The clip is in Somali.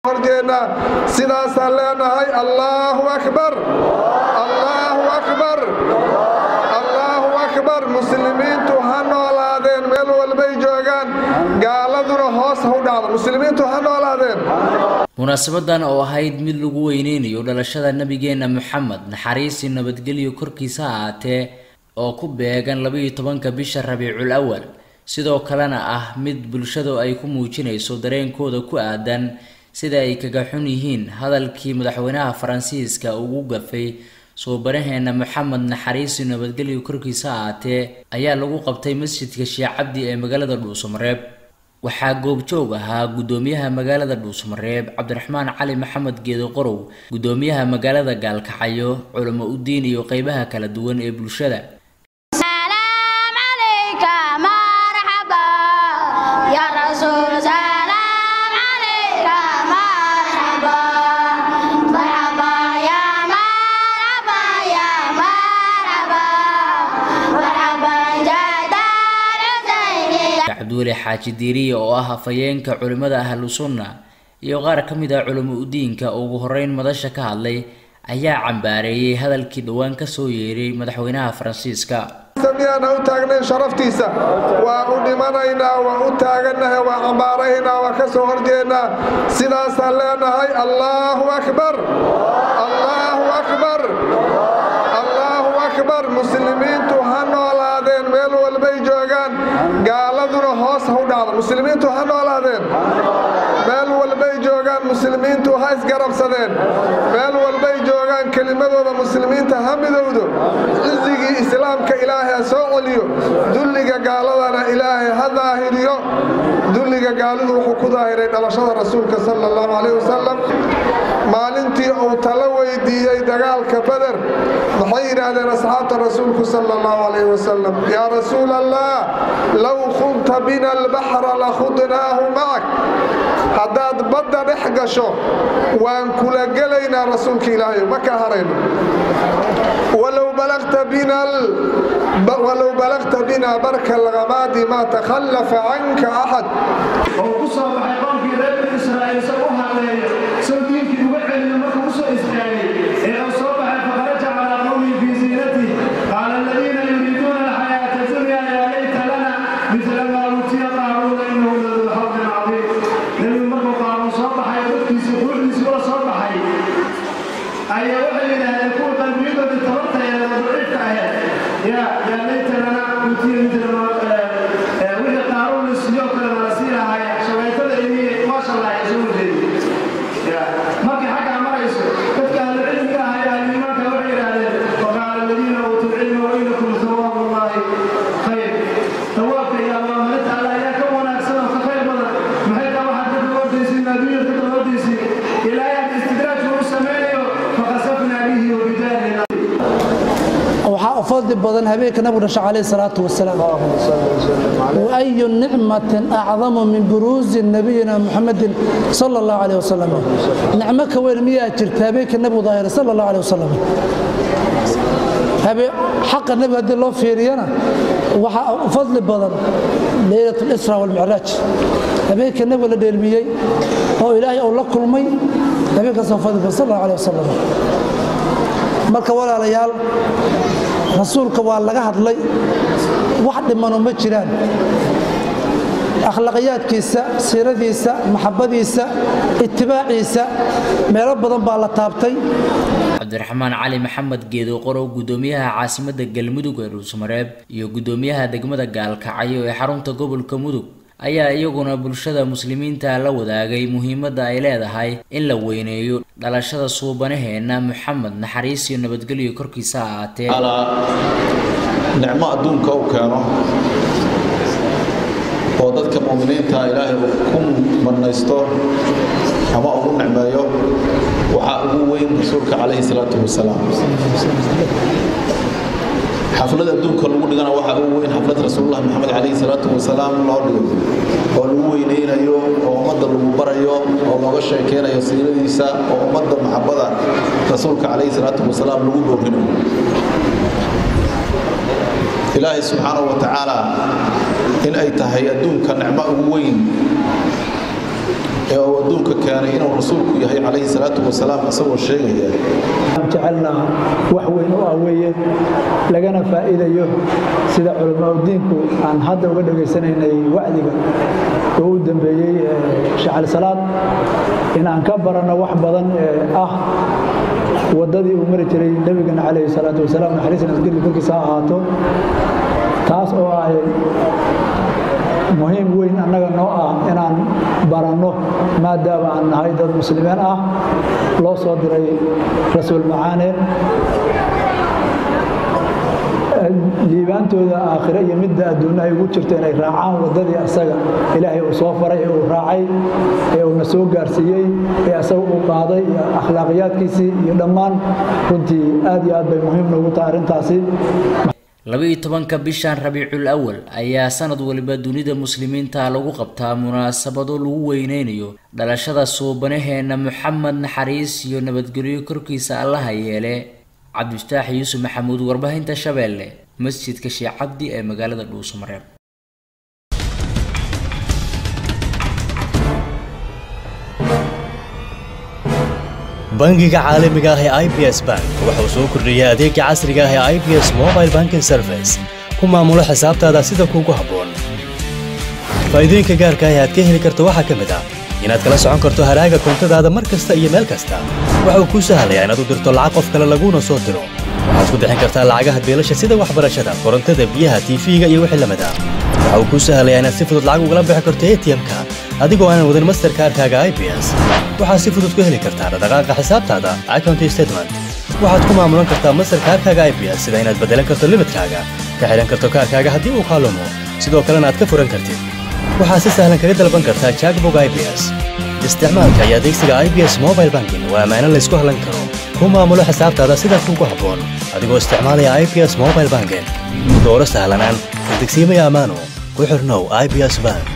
horjeednaa sidaasaan leenahay allaahu akbar allaahu akbar allaahu akbar muslimiintu ha noolaadeen meel walbay joogaan gaaladuna hoos ha u dhacdo muslimiintu ha noolaadeen munaasabadan oo ahayd mid lagu weyneynayo dhalashada nabigeena moxamed naxariisii nabadgelyo korkiisa ahaatee oo ku beegan labaiyo tobanka bisha rabiicul awal sidoo kalena ah mid bulshadu ay ku muujinayso dareenkooda ku aadan sida ay kaga xun yihiin hadalkii madaxweynaha faransiiska ugu gafay soo baraheena moxamed naxariisi nabadgelyo korkiisa ahaatee ayaa lagu qabtay masjidka sheekh cabdi ee magaalada dhuusamareeb waxaa goobjoog ahaa guddoomiyaha magaalada dhuusamareeb cabdiraxmaan cali maxamed geedo qorow guddoomiyaha magaalada gaalkacyo culamo udiin iyo qeybaha kala duwan ee bulshada cabdiweli xaaji diiriye oo ah afhayeenka culimmada ahlu sunna iyo qaar ka mid ah culamo udiinka oo ugu horeyn madasha ka hadlay ayaa cambaareeyey hadalkii dhowaan ka soo yeeray madaxweynaha faransiiska miyaana u taagnayn sharaftiisa waa u dhimanaynaa waa u taagannahay waa cambaaraynaa waa ka soo horjeednaa sidaasaan leenahay allaahu akbar allaahu akbar allaahu akbar muslimiintu ha noolaadeen meel walbay joogaan gaaladuna hoos ha u dhacdo muslimiintu ha noolaadeen meel walbay joogaan muslimiintu ha isgarabsadeen meel walbay joogaan kelimadooda muslimiinta ha midowdo cizigii islaamka ilaahay ha soo celiyo dulliga gaaladana ilaahay ha daahiriyo dulliga gaalidu wuxuu ku daahiray dhalashada rasuulka sala allahu calayh wasalam maalintii uu tala weydiiyey dagaalka beder maxay yidhaahdeen asxaabta rasuulku sala allahu calayh wasalam yaa rasuul allah low khunta bina albaxra lakhudnaahu macak haddaad badda dhex gasho waan kula gelaynaa rasuulka ilaahay ma ka harayno walow balagta bina barka alghamaadi maa takhallafa canka axad oo ku soo baxay qoomkii reer bani israa'iil soo u hadleeyo soo diinkii uga celiyo markuu u soo istaagay ee uu soo baxay fakharaja calaa qowmihi fii ziinatih qaala aladiina yuriiduuna alxayaata dunya yaa layta lana midla maa uutiya qaaruuna innahu laduu xawdin cadiim nebigu markuu qaaruun soo baxay dadkiisii quuxdiisii ula soo baxay ayaa waxay yidhaahdeen kuwa qalbiyadoodii tabarta ee daciifka ahayd yaa yaa layta lana uutiya midla maa wixii qaaruun isiyoo kale nala sii lahaay shabeetada ini maasha allah ay soo wajeedi markay xaggaa marayso dadka ahlucilmiga ah ee ahliimaanka waxay yidhaahdeen waqaala aladiina uutuu lcilma wainakum thawaabu llahi khayr thawaabka iyo abaalmarinta alla ayaa ka wanaagsan oo ka khayr badan maxay taa waxaad ka daboodaysiin adduunyada ka daboodaysiin ilaahay aad istidraajku u samaynayo fakasafnaa bihi wabidaarina waxaa u fadli badan habeenka nabigu dhasha calayhi salaatu wasalaam waayu nicmatin acdamu min buruuzi nabiyina muxamedin sala allahu calayh wasalam nicmo ka weyn miyaa jirta habeenka nabigu daahira sala allahu calayh wasalam xaqa nebiga haddii loo fiiriyana waxaa u fadli badan leylat lisra walmicraaj habeenka nebiga la dheelmiyey oo ilaahay uu la kulmay habeenkaasoo fadli badan sal allahu calayh wasalam marka walaalayaal rasuulka waa laga hadlay wax dhimano ma jiraan akhlaaqiyaadkiisa siiradiisa maxabadiisa itibaaciisa meelo badan baa la taabtay cabdiraxmaan cali maxamed geedo qorow guddoomiyaha caasimadda galmudug ee dhuusmareeb iyo guddoomiyaha degmada gaalkacyo ee xarunta gobolka mudug ayaa iyaguna bulshada muslimiinta la wadaagay muhiimadda ay leedahay in la weyneeyo dhalashada suubanaheena moxamed naxariis iyo nabadgelyo korkiisa ahaatee nicmo adduunka u keeno oo dadka mu'miniinta ilaahay uu ku marnaysto ama ugu nicmeeyo waxaa ugu weyn rasuulka calayhi salaatu wasalaam xaflad adduunka lagu dhigana waxaa ugu weyn xaflad rasuulullah maxamed calayhi salaatu wasalaam loo dhigo oo lagu weyneynayo oo ummadda lagu barayo oo looga sheekeynayo siiradiisa oo ummadda maxabada rasuulka calayhi salaatu wasalaam lagu boorinayo ilaahay subxaanahu wa tacaala in ay tahay adduunka nicmo ugu weyn ee uu adduunka keenay inuu rasuulku yahay calayhi salaatu wasalaam isagoo sheegaya jecelnaa wax weyn u ah weeye lagana faa'iidayo sida culamaauddiinku aan hadda uga dhegaysanaynay wacdiga oo u dambeeyey shacali salaad in aan ka baranno wax badan ee ah waddadii uu mari jiray nebigana calayhi salaatu wasalaam naxariis nasgeli korkiisa ha ahaato taas oo ah muhiim weyn annaga noo ah inaan baranno maadaama aan nahay dad muslimiin ah loo soo diray rasuul macaane liibaantooda aakhire iyo midda adduunna ay ugu jirto inay raacaan waddadii asaga ilaahay uu soo faray ee uu raacay ee uuna soo gaarsiiyey ee asaga uu qaaday iyo akhlaaqiyaadkiisii iyo dhammaan runtii aad iyo aad bay muhiim noogu tahay arrintaasi laba-iyo tobanka bishan rabiicul awal ayaa sanad waliba dunida muslimiinta lagu qabtaa munaasabado lagu weyneynayo dhalashada suubanaheena moxamed naxariis iyo nabadgelyo korkiisa allaha yeele cabdifataax yuusuf maxamuud warbaahinta shabeelle masjidka sheekh cabdi ee magaalada dhuusamareeb bangiga caalamiga ah ee i b s bank wuxuu soo kordhiyey adeega casriga ah ee i b s mobile banking service ku maamulo xisaabtaada sida kuugu habboon faa'iidooyinka gaarka ah ee aad ka heli karto waxaa ka mid ah inaad kala socon karto haraaga koontadaada mar kasta iyo meel kasta waxa uu kuu sahlayaa inaad u dirto lacag qof kale laguuna soo diro waxaad ku bixin kartaa lacagaha beelasha sida waxbarashada korontada biyaha tiifiga iyo wixii lamid ah waxa uu kuu sahlayaa inaad si fudud lacag ugala bixi karto atm-ka adigoo aanan wadin masterkaarkaaga i b s waxaad si fudud ku heli kartaa dhaqdhaqaaqa xisaabtaada account statement waxaad ku maamulan kartaa masterkaarkaaga i b s sida inaad beddelan karto limidkaaga ka xidhan karto kaarkaaga haddii uu kaalumo sidoo kalena aad ka furan kartid waxaad si sahlan kaga dalban kartaa jackbog i b s isticmaalka iyo adeegsiga i b s mobile banking waa ammaano laysku hallan karo ku maamulo xisaabtaada sida kuugu habboon adigoo isticmaalaya i b s mobile banking dooro sahlanaan kadegsiimaya ammaano ku xirnow i b s bank